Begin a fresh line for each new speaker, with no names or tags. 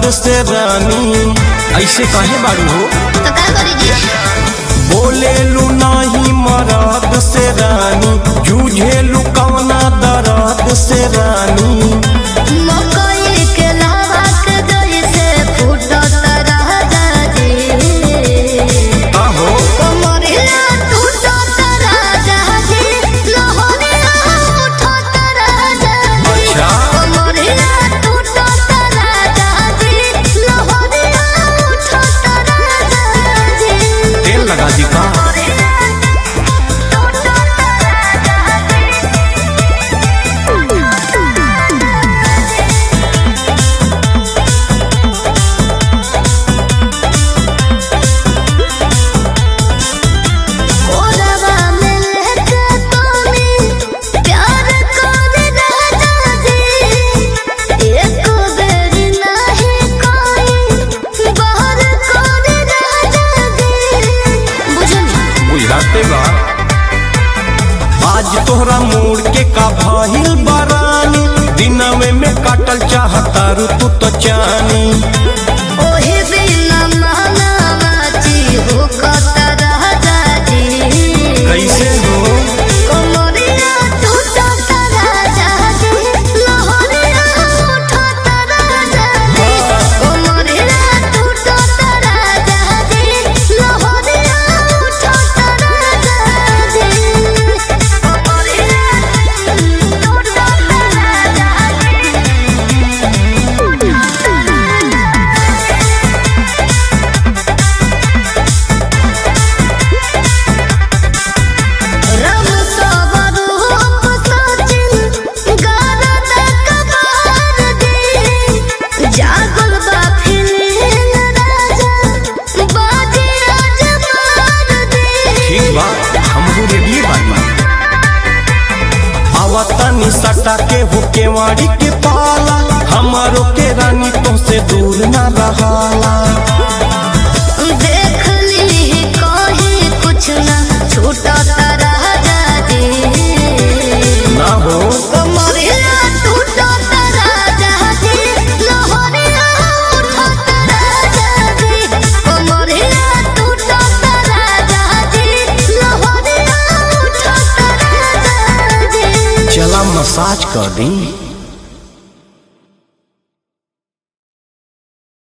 से रानी ऐसे कहे बारू हो
तो का करी जी
बोले लू नहीं मरद से रानी जूझे लू कवना दर्द से रानी
मकई के लावा के जैसे फूटत राजा जी
आहो
कमरिया टूटत राजा जी लहरिया उठत राजा जी
अच्छा।
कमरिया टूटत राजा जी लहरिया उठत राजा जी
तेल लगा दी का
ओरवा में लेके पानी प्यार कर राजा जी एक बेर नहीं कोई बाहर कर राजा जी बुझनी
बुझाते बा आज तोहरा मोड़ के का भइल बरानी दिनवे में काटल चाहता रू तू तो चानी
ओहे बिना मानावाची हो कत राजा जी
कैसे हो
कमरिया टूटत राजा जी लहरिया उठत राजा जी कमरिया टूटत राजा जी लहरिया उठत राजा जी कमरिया टूटत रम सवरूप सचिन गारद कबार दे जागल बा फिलिंग राजा बाजी राज मार दे
ठीक बा हमहू रेडियो बानी आवतानी सटा के हो केवाड़ी के पाला हमारो के रानी तो से दूर ना रहाला
देख ली कहीं कुछ ना छूटत राजा जी
ना हो
कमरिया टूटत राजा जी लहरिया उठत राजा जी कमरिया टूटत राजा जी लहरिया उठत राजा जी
चला मसाज कर दी